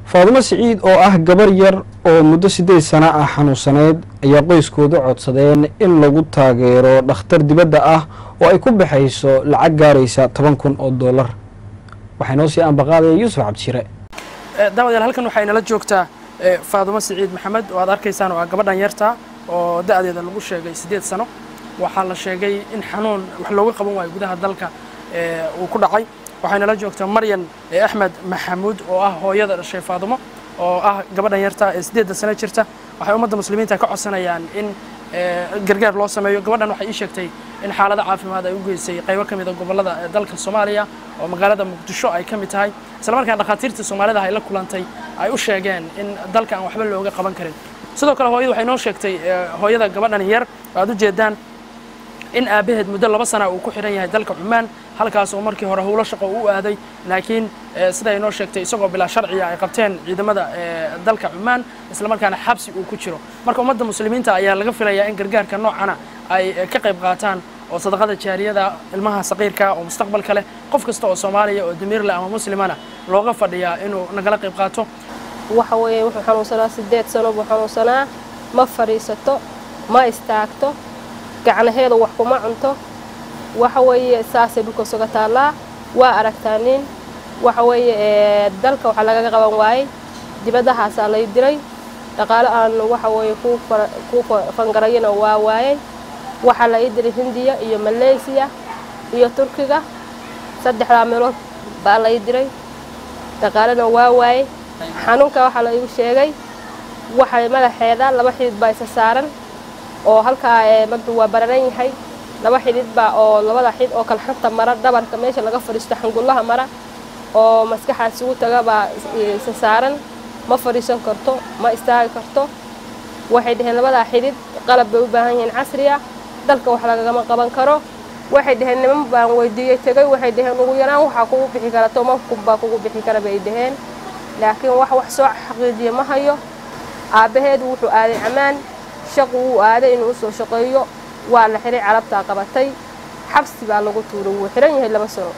faadumo siciid oo ah gabar yar oo muddo siddeed sano ah xanuunsaneyd ayaa qoyskooda codsadeen in lagu taageero dhakhtar dibadda ah oo ay ku baxayso lacag gaaraysa toban kun oo dollar waxaa inoo sii ambaqaadaya yuusuf cabdishire daawadayaal halkan waxaa inala joogtaa faadumo siciid maxamed oo aad arkaysaan oo ah gabadhan yarta oo da-deeda lagu sheegay siddeed sano waxaa la sheegay in xanuun wax looga qaban waayo gudaha dalka uu ku dhacay waxay nala joogtaa maryan axmed maxamuud oo ah hooyada dhashay faadumo oo ah gabadhan yarta ee siddeedda sano jirta waxay ummadda muslimiinta ka codsanayaan in gargaar loo sameeyo gabadhan waxay ii sheegtay in xaalado caafimaad ay u geysay qaybo ka mid a gobollada dalka soomaaliya oo magaalada muqdisho ay ka mid tahay isla markaan dhakhaatiirtii soomaalida ay la kulantay ay u sheegeen in dalka aan waxba looga qaban karin sidoo kale hooyadu waxay noo sheegtay hooyada gabadhan yar oo aad u jeedaan in aabbaheed muddo laba sana uu ku xidhan yahay dalka cumaan halkaas oo markii hore howlo shaqo u aaday laakiin sida ay noo sheegtay isagoo bilaa sharciga ay qabteen ciidamada dalka cumaan isla markaana xabsi uu ku jiro marka ummadda muslimiinta ayaa laga filayaa in gargaarka noocana ay ka qayb qaataan oo sadaqada jaariyada ilmaha saqiirka oo mustaqbalka leh qof kasta oo soomaaliya oo damiirleh ama muslimana looga fadhiyaa inuu nagala qayb qaato waxa weeye wuxuu xanuunsanaa siddeed sano buu xanuunsanaa ma fadhiisato ma istaagto gacnaheedu wax kuma cunto waxa weeye saasay dhulka suga taallaa waa aragtaa nin waxa weeye dalka waxaa lagaga qaban waayey dibadahaasaa lay diray dhaqaale aan waxa weeye ku fangarayana waa waayey waxaa la ii diray hindiya iyo maleysiya iyo turkiga saddexdaa meelood baa la ii diray dhaqaalena waa waayey xanuunka waxaa la igu sheegay waxay madaxeeda laba xidid baa isa saaran oo halkaa madaxu waa bararan yahay laba xidhid baa oo labada xidh oo kalxanta mara dhabarka meesha laga fadhiisto xangullaha mara oo maskaxaas isugu taga baa isa saaran ma fadhiisan karto ma istaagi karto waxay dhaheen labadaa xidhid qalab bay u baahan yihiin casriya dalka wax lagagama qaban karo waxay dhaheen niman baan weydiiyey tegay waxay dhaheen ugu yaraan waxaa kugu bixi kara toban kun baa kugu bixi kara bay dhaheen laakiin wax wax soo xaqiijiya ma hayo aabbaheedu wuxuu aaday camaan shaqu wuu aaday inuu usoo shaqeeyo waa la xihay carabtaa qabatay xabsi baa lagu tuuray wuu xihan yahay laba sano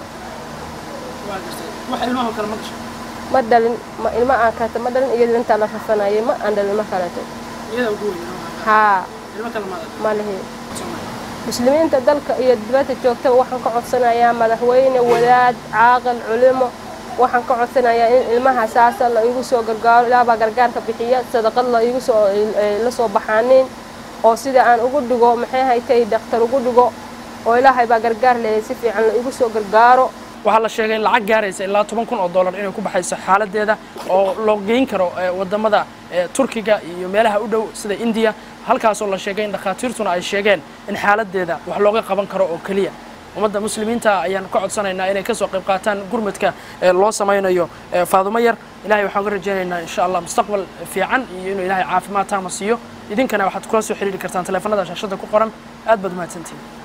ma dhalin ilmo aan kaleeto ma dhalin iyada intaa la rafanayay ma aan dhalin ma kaleeto haa ma lihi muslimiinta dalka iyo dibadda joogtaba waxaan ka codsanayaa madaxweyne wadaad caaqil culimo waxaan ka codsanayaa in ilmaha saasa la igu soo gargaaro ilaabaa gargaarka bixiya sadaqad la igu soo la soo baxaanin oo sida aan ugu dhigo maxay haytay dhakhtar ugu dhigo oo ilaahay baa gargaar leeyahay si fiican la igu soo gargaaro waxaa la sheegay lacag gaaraysa ilaa toban kun oo dollar inay ku baxayso xaaladeeda oo loo geyn karo wadamada turkiga iyo meelaha u dhow sida indiya halkaasoo la sheegay in dhakhaatiirtuna ay sheegeen in xaaladeeda wax looga qaban karo oo keliya ummadda muslimiinta ayaan ka codsanaynaa inay kasoo qayb qaataan gurmadka loo samaynayo faadumo yar ilahay waxaan ka rajaynaynaa insha allah mustaqbal fiican iyo inuu ilahay caafimaad taama siiyo idinkana waxaad kula soo xiriiri kartaan taleefanada shaashada ku qoran aad baad umahadsantihin